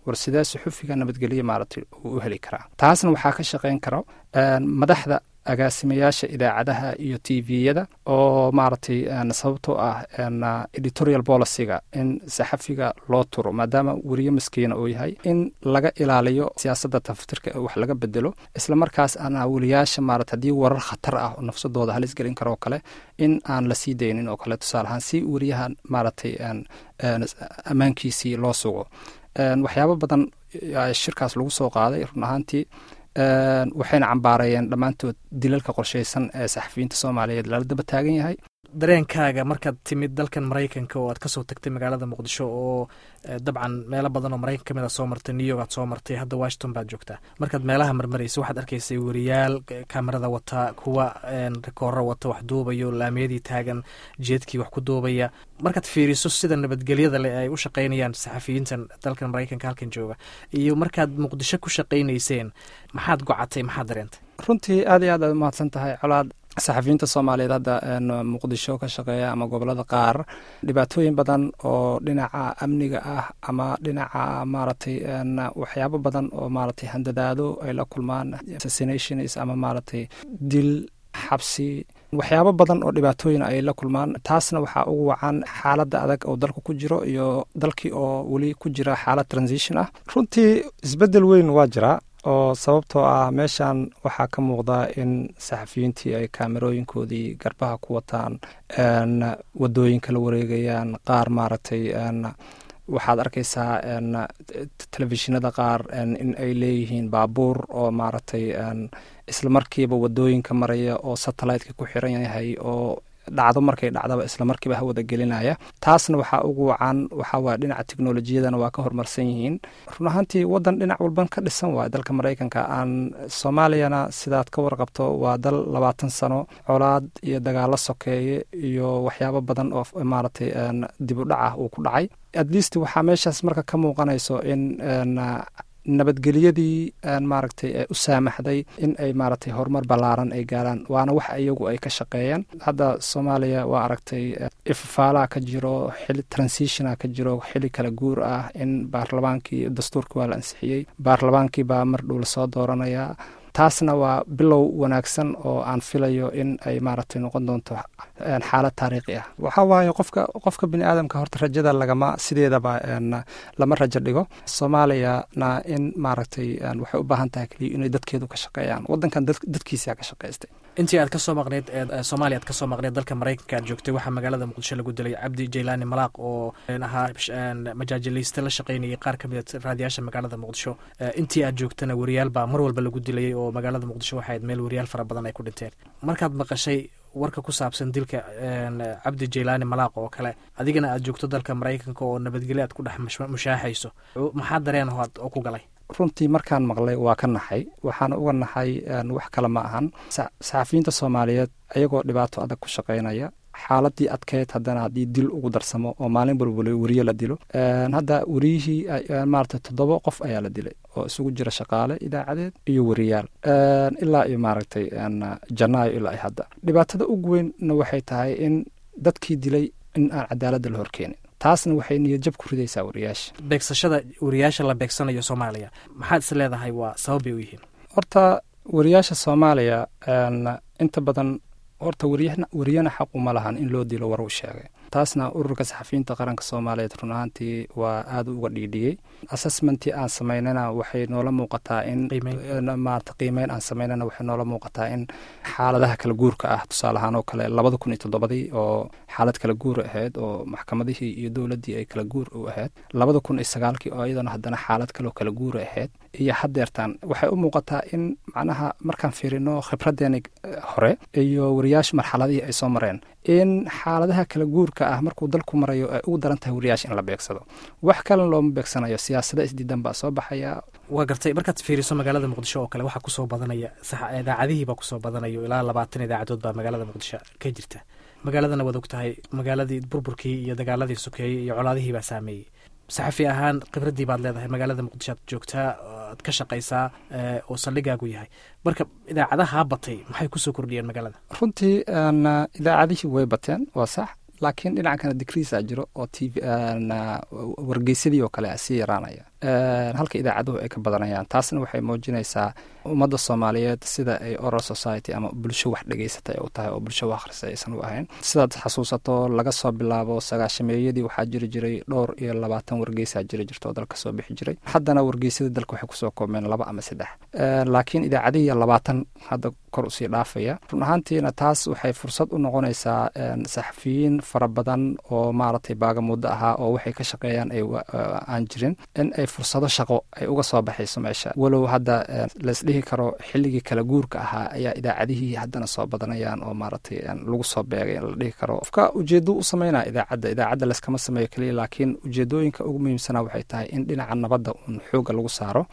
war sidee suxufiga nabadgelyo maaragtay uu u heli karaa taasna waxaa ka shaqayn karo madaxda agaasimayaasha idaacadaha iyo t v-yada oo maaragtay sababtoo ah editorial policyga in saxafiga loo turo maadaama weriye maskiina uu yahay in laga ilaaliyo siyaasadda taftirka wax laga bedelo isla markaas ana weliyaasha maarata haddii warar khatar ah oo nafsadooda halis gelin karo oo kale in aan la sii daynin oo kale tusaale ahaan si weriyaha maaragtay ammaankiisii loo sugo waxyaabo badan shirkaas lagu soo qaaday run ahaantii waxayna cambaareeyeen dhammaantood dilalka qorshaysan ee saxafiyiinta soomaaliyeed lala daba taagan yahay dareenkaaga markaad timid dalkan maraykanka oo aad kasoo tagtay magaalada muqdisho oo dabcan meelo badan oo maraykan kamid a soo martay new york aad soo martay hadda washington baad joogtaa markaad meelaha marmaraysa waxaad arkaysay weriyaal kamerada wata kuwa rikooro wata wax duubayo laamiyadii taagan jeedkii wax ku duubaya markaad fiiriso sida nabadgelyada leh ay u shaqaynayaan saxafiyiintan dalkan maraykanka halkan jooga iyo markaad muqdisho ku shaqaynayseen maxaad gocatay maxaad dareentay runtii aad iyo aad aad umahadsan tahay colaad saxafiyiinta soomaaliyeed hadda muqdisho ka shaqeeya ama gobolada qaar dhibaatooyin badan oo dhinaca amniga ah ama dhinaca maaragtay waxyaabo badan oo maaragtay handadaado ay la kulmaan assassinations ama maaragtay dil xabsi waxyaabo badan oo dhibaatooyin ay la kulmaan taasna waxaa ugu wacan xaaladda adag oo dalka ku jiro iyo dalkii oo weli ku jira xaalad transition ah runtii isbeddel weyn waa jiraa oo sababtoo ah meeshan waxaa ka muuqda in saxafiyiintii ay kaamerooyinkoodii garbaha ku wataan wadooyinka la wareegayaan qaar maaragtay waxaad arkaysaa telefishinada qaar in ay leeyihiin baabuur oo maaragtay isla markiiba wadooyinka maraya oo satelliteka ku xiran yahay oo dhacdo markay dhacdaba isla markiiba hawada gelinaya taasna waxaa ugu wacan waxaa waaya dhinaca teknolojiyadana waa ka horumarsan yihiin run ahaantii wadan dhinac walban ka dhisan waaya dalka maraykanka aan soomaaliyana sidaad ka warqabto waa dal labaatan sano colaad iyo dagaalo sokeeye iyo waxyaabo badan oo maaragtay dib u dhac ah uu ku dhacay at least waxaa meeshaas marka ka muuqanayso in nabadgelyadii maaragtay u saamaxday in ay maaragtay horumar ballaaran ay gaaraan waana wax iyagu ay ka shaqeeyeen hadda soomaaliya waa aragtay ifafaalaha ka jiro xili transitiona ka jiro xili kala guur ah in baarlamaankii dastuurkii waa la ansixiyey baarlamaankii baa mar dhow lasoo dooranaya taasna waa bilow wanaagsan oo aan filayo in ay maaragtay noqon doonto xaalad taariikhi ah waxaa waaye qofka qofka bini aadamka horta rajada lagama sideedaba lama rajo dhigo soomaaliyana in maaragtay waxay u baahan tahay keliya inay dadkeedu ka shaqeeyaan wadankan dadkiisa ka shaqaystay intii aad kasoo maqneyd soomaaliya aad kasoo maqneyd dalka maraykanka aad joogtay waxaa magaalada muqdisho lagu dilay cabdi jaylaani malaaq oo ahaa majaajilayste la shaqaynayay qaar kamid a raadiyaasha magaalada muqdisho intii aad joogtana weriyaal baa mar walba lagu dilayay oo magaalada muqdisho waxayd meel weriyaal fara badan ay ku dhinteen markaad maqashay warka ku saabsan dilka cabdi jaylaani malaaq oo kale adigana aad joogto dalka maraykanka oo nabadgelyo aad ku dhex mushaaxayso maxaa dareen oo ku galay runtii markaan maqlay waa ka naxay waxaana uga naxay wax kale ma ahan saxafiyiinta soomaaliyeed ayagoo dhibaato adag ku shaqaynaya xaaladii adkeyd haddana haddii dil ugu darsamo oo maalin walba weriye la dilo hadda weriyihii maaragtay toddoba qof ayaa la dilay oo isugu jira shaqaale idaacadeed iyo weriyaal ilaa iyo maaragtay janaayo ilaa iyo hadda dhibaatada ugu weynna waxay tahay in dadkii dilay in aan cadaaladda la horkeenin taasna waxay niyadjab ku ridaysaa wariyaasha beegsashada wariyaasha la beegsanayo soomaaliya maxaad is leedahay waa sababbay u yihiin horta wariyaasha soomaaliya inta badan horta wariyana xaq uma lahan in loo dilo war uu sheegay taasna ururka saxafiyiinta qaranka soomaaliyeed run ahaantii waa aada uga dhiidhiyey assessmentii aan samaynana waxay noola muuqataa in maarata qiimeyn aan samaynana waxay noola muuqataa in xaaladaha kala guurka ah tusaale ahaan oo kale labada kun iyo toddobadii oo xaalad kala guura ahayd oo maxkamadihii iyo dowladdii ay kala guur u ahayd labada kun iyo sagaalkii oo iyadana haddana xaalad kaloo kala guura ahayd iyo haddeertaan waxay u muuqataa in macnaha markaan fiirino khibradeeni hore iyo wariyaasha marxaladihii ay soo mareen in xaaladaha kala guurka ah markuu dalku marayo ay ugu daran tahay wariyaasha in la beegsado wax kalena looma beegsanayo siyaasada isdiidan baa soo baxaya waa gartay markaad fiiriso magaalada muqdisho oo kale waxaa kusoo badanaya idaacadihiibaa kusoo badanayo ilaa labaatan idaacadood baa magaalada muqdisho ka jirta magaaladana waad og tahay magaaladii burburkii iyo dagaaladii sokeeyey iyo colaadihii baa saameeyey saxafi ahaan khibraddii baad leedahay magaalada muqdisho aad joogtaa aad ka shaqaysaa oo saldhigaagu yahay marka idaacadaha batay maxay kusoo kordhiyeen magaalada runtii idaacadihii way bateen waa sax laakiin dhinaca kana digriisa jiro oo t v wargeysadii oo kale sii yaraanaya halka idaacaduhu ay ka badanayaan taasna waxay muujinaysaa ummadda soomaaliyeed sida ay oral society ama bulsho wax dhegeysata ay u tahay oo bulsho wax akhrisa aysan u ahayn sidaad xasuusato laga soo bilaabo sagaashameeyadii waxaa jiri jiray dhowr iyo labaatan wargeysaa jiri jirta oo dalka soo bixi jiray haddana wargeysyada dalka waxay kusoo koobmeen laba ama saddex laakiin idaacadihii labaatan hadda kor usii dhaafaya run ahaantiina taas waxay fursad u noqonaysaa saxafiyiin fara badan oo maaragtay baagamuddo ahaa oo waxay ka shaqeeyaan ay aan jirin in ay fursado shaqo ay uga soo baxayso meesha walow hadda laisdhihi karo xilligii kala guurka ahaa ayaa idaacadihii haddana soo badanayaan oo maaragtay lagu soo beegay la dhihi karo qofka ujeedo u sameynaya idaacadda idaacadda layskama sameeyo keliya laakiin ujeedooyinka ugu muhiimsana waxay tahay in dhinaca nabadda uun xooga lagu saaro